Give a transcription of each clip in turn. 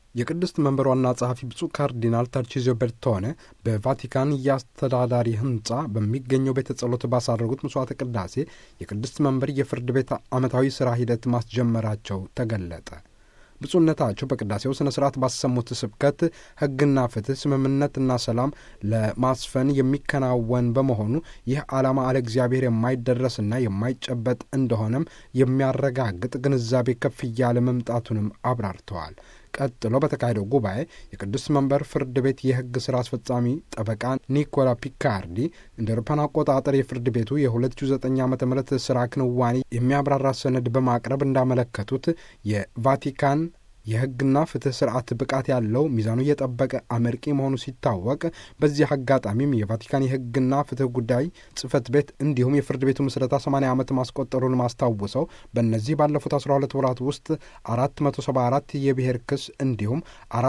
የቅድስት መንበር ዋና ጸሐፊ ብፁዕ ካርዲናል ተርቺዚዮ ቤርቶኔ በቫቲካን የአስተዳዳሪ ሕንጻ በሚገኘው ቤተ ጸሎት ባሳረጉት መስዋዕተ ቅዳሴ የቅድስት መንበር የፍርድ ቤት ዓመታዊ ሥራ ሂደት ማስጀመራቸው ተገለጠ። ብፁዕነታቸው በቅዳሴው ሥነ ሥርዓት ባሰሙት ስብከት ሕግና ፍትሕ፣ ስምምነትና ሰላም ለማስፈን የሚከናወን በመሆኑ ይህ ዓላማ አለ እግዚአብሔር የማይደረስና የማይጨበጥ እንደሆነም የሚያረጋግጥ ግንዛቤ ከፍ እያለ መምጣቱንም አብራርተዋል። ቀጥሎ በተካሄደው ጉባኤ የቅዱስ መንበር ፍርድ ቤት የሕግ ሥራ አስፈጻሚ ጠበቃ ኒኮላ ፒካርዲ እንደ አውሮፓውያን አቆጣጠር የፍርድ ቤቱ የ2009 ዓ ም ሥራ ክንዋኔ የሚያብራራ ሰነድ በማቅረብ እንዳመለከቱት የቫቲካን የሕግና ፍትሕ ስርዓት ብቃት ያለው ሚዛኑ የጠበቀ አመርቂ መሆኑ ሲታወቅ በዚህ አጋጣሚም የቫቲካን የሕግና ፍትሕ ጉዳይ ጽሕፈት ቤት እንዲሁም የፍርድ ቤቱ ምስረታ 80 ዓመት ማስቆጠሩን ማስታውሰው በእነዚህ ባለፉት 12 ወራት ውስጥ 474 የብሔር ክስ እንዲሁም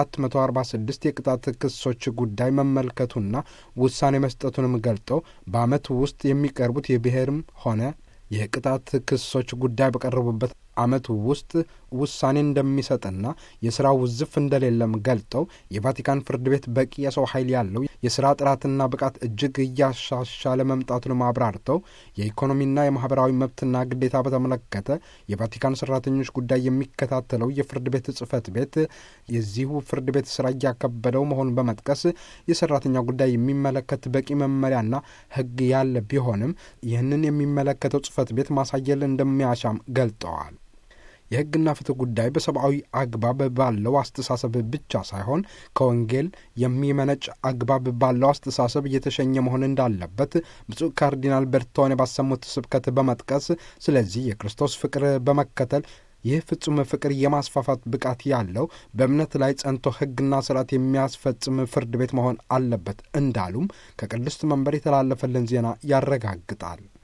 446 የቅጣት ክሶች ጉዳይ መመልከቱና ውሳኔ መስጠቱንም ገልጠው በዓመት ውስጥ የሚቀርቡት የብሔርም ሆነ የቅጣት ክሶች ጉዳይ በቀረቡበት ዓመት ውስጥ ውሳኔ እንደሚሰጥና የሥራ ውዝፍ እንደሌለም ገልጠው የቫቲካን ፍርድ ቤት በቂ የሰው ኃይል ያለው የሥራ ጥራትና ብቃት እጅግ እያሻሻለ መምጣቱንም አብራርተው የኢኮኖሚና የማኅበራዊ መብትና ግዴታ በተመለከተ የቫቲካን ሠራተኞች ጉዳይ የሚከታተለው የፍርድ ቤት ጽሕፈት ቤት የዚሁ ፍርድ ቤት ሥራ እያከበደው መሆኑን በመጥቀስ የሠራተኛ ጉዳይ የሚመለከት በቂ መመሪያና ሕግ ያለ ቢሆንም ይህንን የሚመለከተው ጽሕፈት ቤት ማሳየል እንደሚያሻም ገልጠዋል። የሕግና ፍትሕ ጉዳይ በሰብአዊ አግባብ ባለው አስተሳሰብ ብቻ ሳይሆን ከወንጌል የሚመነጭ አግባብ ባለው አስተሳሰብ እየተሸኘ መሆን እንዳለበት ብፁዕ ካርዲናል ቤርቶኔ ባሰሙት ስብከት በመጥቀስ ስለዚህ የክርስቶስ ፍቅር በመከተል ይህ ፍጹም ፍቅር የማስፋፋት ብቃት ያለው በእምነት ላይ ጸንቶ ሕግና ስርዓት የሚያስፈጽም ፍርድ ቤት መሆን አለበት እንዳሉም ከቅድስት መንበር የተላለፈልን ዜና ያረጋግጣል።